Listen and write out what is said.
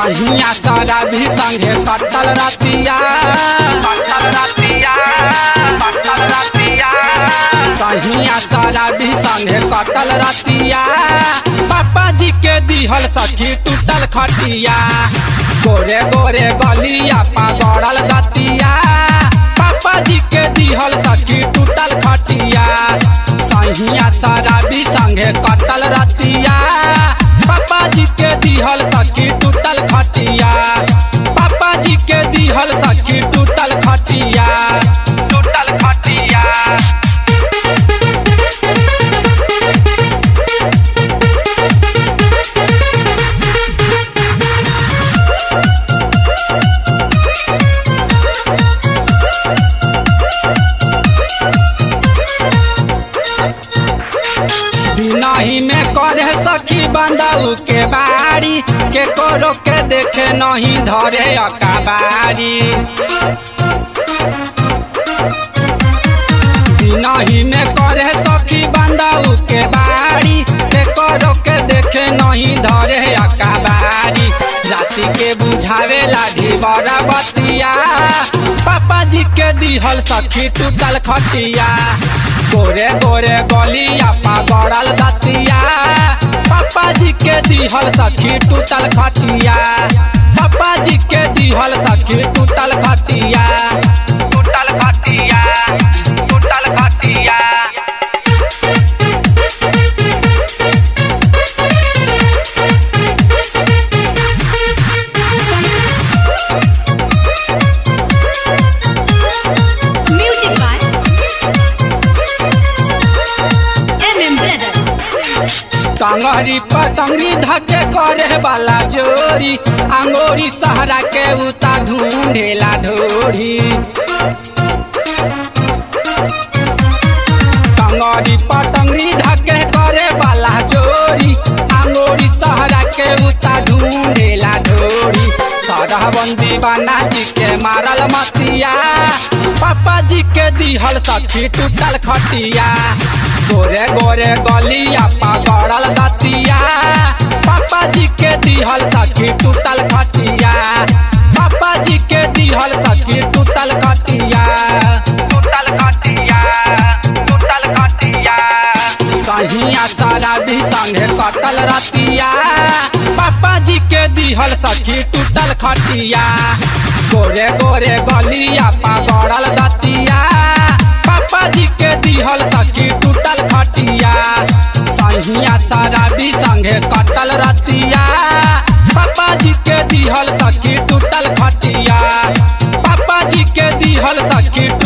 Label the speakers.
Speaker 1: सहिया सारा भी संगे कटल रतिया कटल रतिया कटल रतिया सहिया सारा भी संगे कटल रतिया पापा जी के दिहल सखी टूटल खटिया गोरे गोरे गलिया पा गड़ल दतिया पापा जी के दिहल सखी टूटल खटिया सहिया सारा भी संगे कटल रतिया पापा जी के दिहल सखी टूटल खटिया पापा जी के दिहल सखी टूटल खटिया टूटल खटिया नहीं में करे सखी बंदऊ के बारी के करो के देखे नहीं धरे अकाबारी नहीं में करे सखी बंदऊ के बारी के करो के देखे नहीं धरे अकाबारी राति के बुझावे लाठी बड़ा बतिया पापा जी के दिहल सखी टूटल खटिया गोरे गोरे गलिया पा गड़ल दतिया पापा जी के दिहल सखी टूटल खटिया पापा जी के दिहल सखी टूटल खटिया टूटल खटिया टूटल खटिया
Speaker 2: Music by MM Brother.
Speaker 1: टंगरी पतंगरी धके करे वाला जोरी अंगोरी सहरा के उता ढूंढेला ढोरी टंगरी पतंगरी धके करे वाला जोरी अंगोरी सहरा के उता ढूंढेला ढोरी सरहबंदी बना जी के मारल मतिया पापा जी के दिहल सखी टूटल खटिया गोरे गोरे गलिया पा गड़ल दतिया पापा जी के दिहल सखी टूटल खटिया पापा जी के दिहल सखी टूटल खटिया टूटल खटिया टूटल खटिया सहिया सारा भी संगे कटल रतिया पापा जी के दिहल सखी टूटल खटिया गोरे गोरे गलिया पा गड़ल दतिया पापा जी के दिहल सखी टूटल खटिया सहिया सारा भी संगे कटल रतिया पापा जी के दिहल सखी टूटल खटिया पापा जी के दिहल सखी